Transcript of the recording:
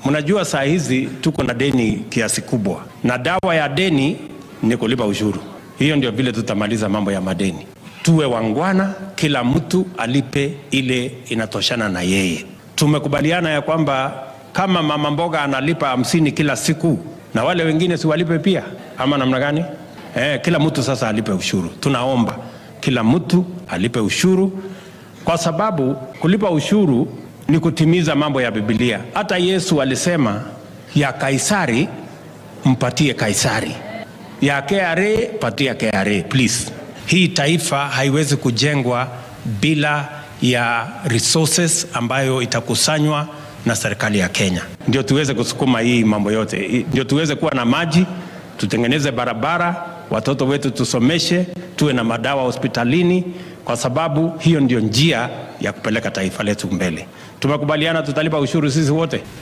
Mnajua saa hizi tuko na deni kiasi kubwa, na dawa ya deni ni kulipa ushuru. Hiyo ndio vile tutamaliza mambo ya madeni. Tuwe wangwana, kila mtu alipe ile inatoshana na yeye. Tumekubaliana ya kwamba kama mama mboga analipa hamsini kila siku, na wale wengine si walipe pia, ama namna gani? Eh, kila mtu sasa alipe ushuru. Tunaomba kila mtu alipe ushuru, kwa sababu kulipa ushuru ni kutimiza mambo ya Biblia. Hata Yesu alisema ya Kaisari mpatie Kaisari, ya KRA patia KRA please. Hii taifa haiwezi kujengwa bila ya resources ambayo itakusanywa na serikali ya Kenya, ndio tuweze kusukuma hii mambo yote, I- ndio tuweze kuwa na maji, tutengeneze barabara, watoto wetu tusomeshe, tuwe na madawa hospitalini, kwa sababu hiyo ndio njia ya kupeleka taifa letu mbele. Tumekubaliana tutalipa ushuru sisi wote.